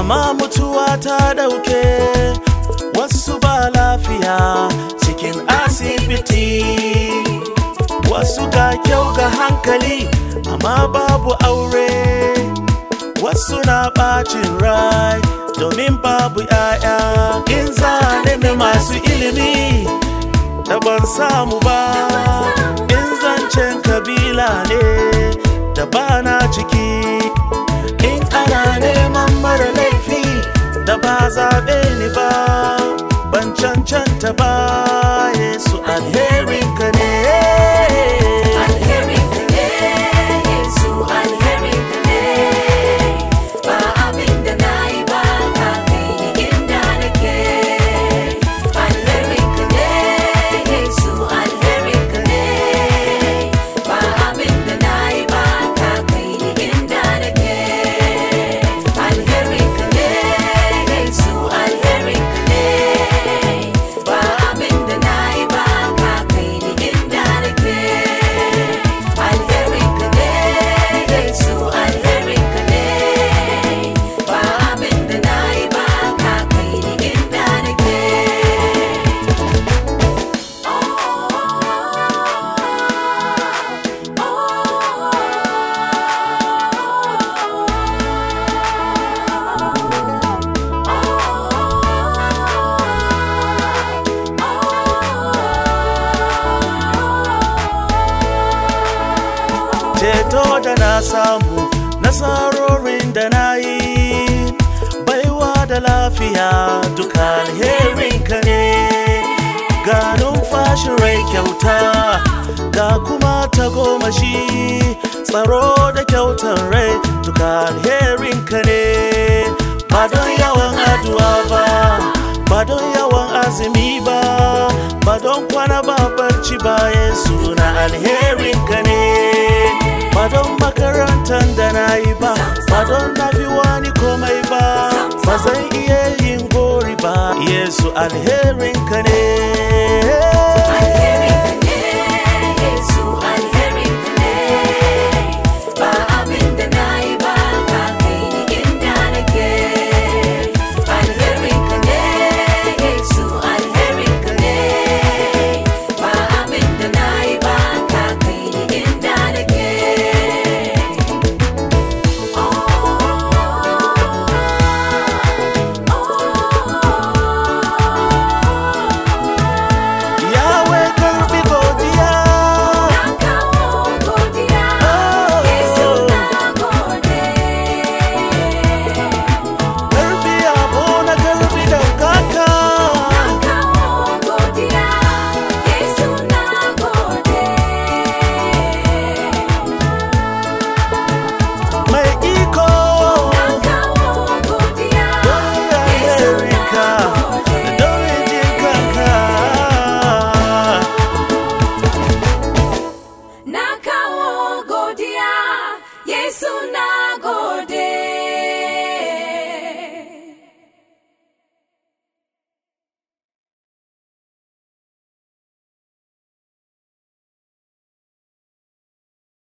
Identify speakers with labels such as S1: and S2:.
S1: amma mutuwa ta dauke wasu ba lafiya cikin asibiti wasu ga kyau ga hankali amma babu aure wasu na bacin rai domin babu 'ya'ya in zane masu ilimi da ban samu ba in zancen kabila ne da bana ciki in ana neman mara laifi da ba zaɓe ni ba ban cancanta ba yesu alherinka ne
S2: Alherinka ne, Yesu alherinka ne, ba abin da na yi ba ka kai ni inda nake. Alherinka ne, Yesu alherinka ne, ba abin da na yi ba ka kai ni inda nake. Alherinka ne, Yesu alherinka ne, ba abin da na yi ba ka kai ni inda nake. Alherinka ne, Yesu alherinka ne, ba abin da na yi ba ka kai ni inda nake.
S1: ceto da na samu nasarorin da na yi baiwa da lafiya duka alherinka ne ga numfashin rai kyauta ga kuma ta goma shi tsaro da kyautar rai duka alherinka ne ba don yawan addu'a ba ba don yawan azumi ba ba don kwana ba barci ba yesu na alherinka ne ba don makarantar da na yi ba ba don na fi wani komai ba ba zan iya yin gori ba yesu alherinka ne